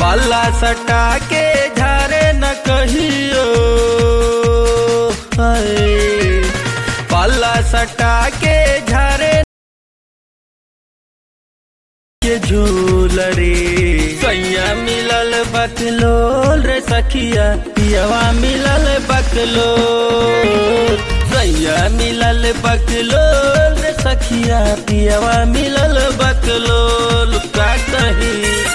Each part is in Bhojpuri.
पाला सटा के झारे न कहियो हाय। पाला सटा के झारे के झूल रे सैया मिलल बकलोल रे सखिया पियवा मिलल बकलोल सैया मिलल बकलोल रे सखिया पियवा मिलल बकलोल का कही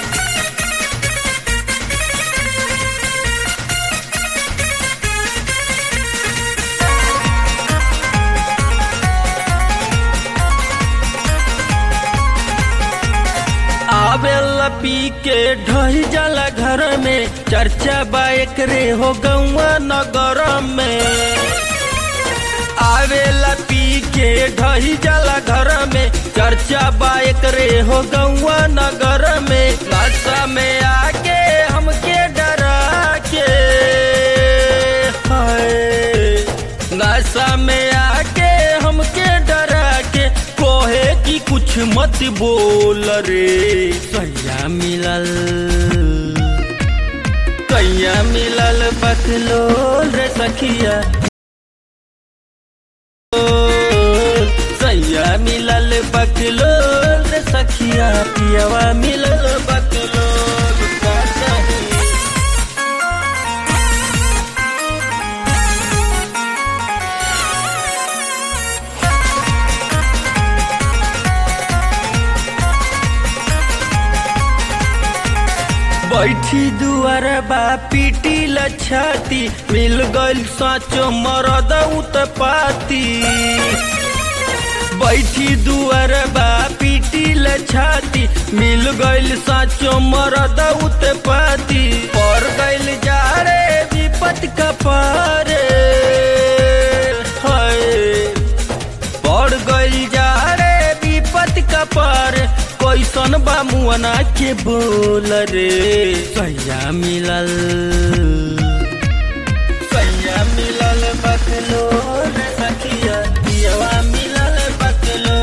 आवेला पी के ढही जाला घर में चर्चा बाइक रे हो गौआ नगर में आवेला पी के ढही जाला घर में चर्चा बाइक रे हो गौआ नगर में नशा में आके हमके डरा के हाय नशा में आके हमके डरा के कोहे की कुछ मत बोल रे सैया मिलल सैया मिलल बकलोल रे सखिया सैया मिलल बकलोल रे सखिया पियवा मिलल बकलोल का चाही बैठी दुआर बा पीटी लछाती मिल गइल साचो मरद पाती बैठी दुआर बा पीटी लछाती मिल गइल साचो मरद पाती पर गइल जा रे विपत कपारे हाय पड़ गइल जा रे विपत कपार कैसन बा मुअना के बोल रे सैया मिलल सैया मिलल बकलो रे सखिया पियवा मिलल बकलो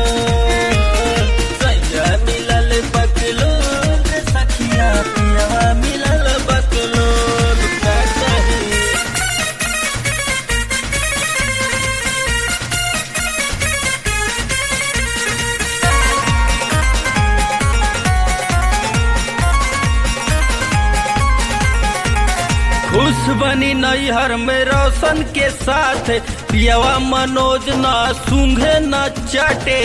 सैया मिलल बकलो रे सखिया पियवा मिलल बकलो का चाही खुश बनी नैहर में रोशन के साथ पियवा मनोज न सूंघे न चाटे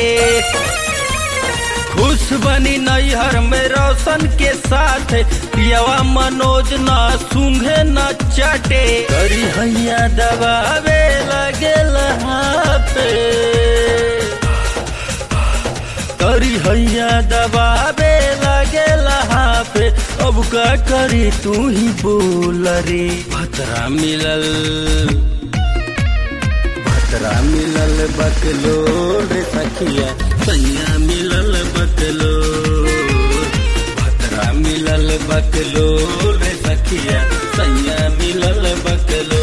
खुश बनी नैहर में रोशन के साथ पियवा मनोज न सूंघे न चाटे करी हैया दबावे लगे पे करी हैया दबावे लगे पे अब का करी तू ही बोल रे भतरा मिलल भतरा मिलल बकलो रे सखिया सैया मिलल बकलो भतरा मिलल बकलो रे सखिया सैया मिलल बकलो